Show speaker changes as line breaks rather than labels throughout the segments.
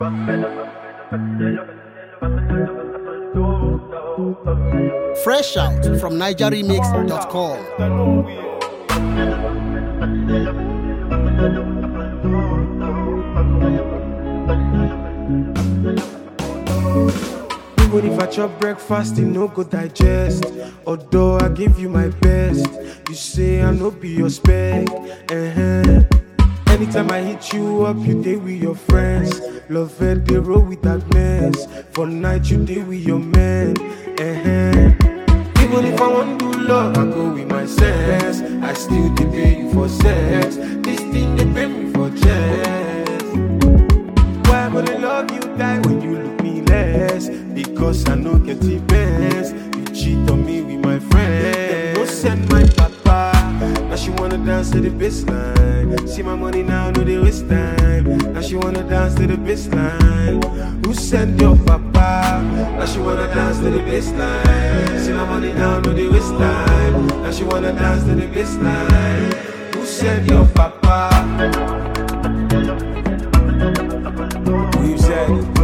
Fresh out from NigerRemix.com.
Even if I chop breakfast, it no go digest. Although I give you my best, you say I no be your spec. Uh-huh. Anytime I hit you up, you day with your friends. Love it, they roll with that mess. For night, you day with your man. Uh-huh. Even if I want to do love, I go with my sense. I still dey pay you for sex. This thing they pay me for chest. Why would I love you die when you look me less? Because I know get the best. You cheat on me with my friend. No send my papa. Now she wanna dance to the baseline. See my money now, no they waste time. Now she wanna dance to the baseline. Who send your papa? Now she wanna dance to the baseline. See my money now, no they waste time. Now she wanna dance to the baseline. Who send your papa? Who said it?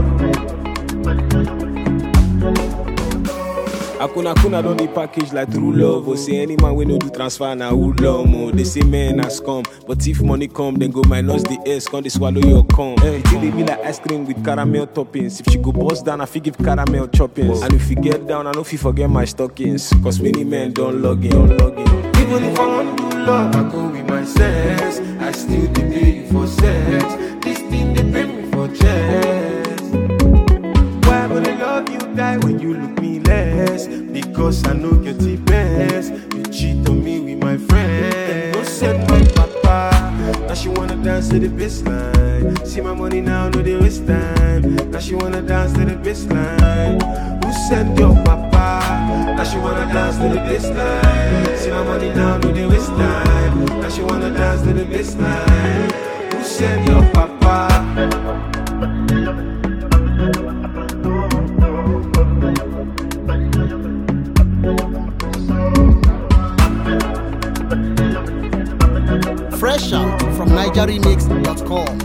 Akuna kuna don dey package like true love. Oh, say any man wey no do transfer na who love mo. They say men has come, but if money come, then go minus the S, come they swallow your cum. Hey, till they be like ice cream with caramel toppings. If she go bust down, I fit give caramel choppings. And if you get down, I know if you forget my stockings. Cause many men don't log in, don't log in.
Even if I want to do love, I go with my sense. I still dey pay you for sex. This thing they pay me for chest. Why would I love you die when you look me less? Because I know get the best. You cheat on me with my friend. No send my papa. Now she wanna dance to the baseline. See my money now, no they waste time. Now she wanna dance to the baseline. Who send your papa? Now she wanna dance to the baseline. See my money now, no they waste time. Now she wanna dance to the baseline. Who send your papa?
Fresh out from NigerRemix.com.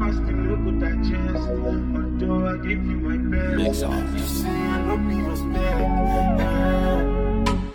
Mix off.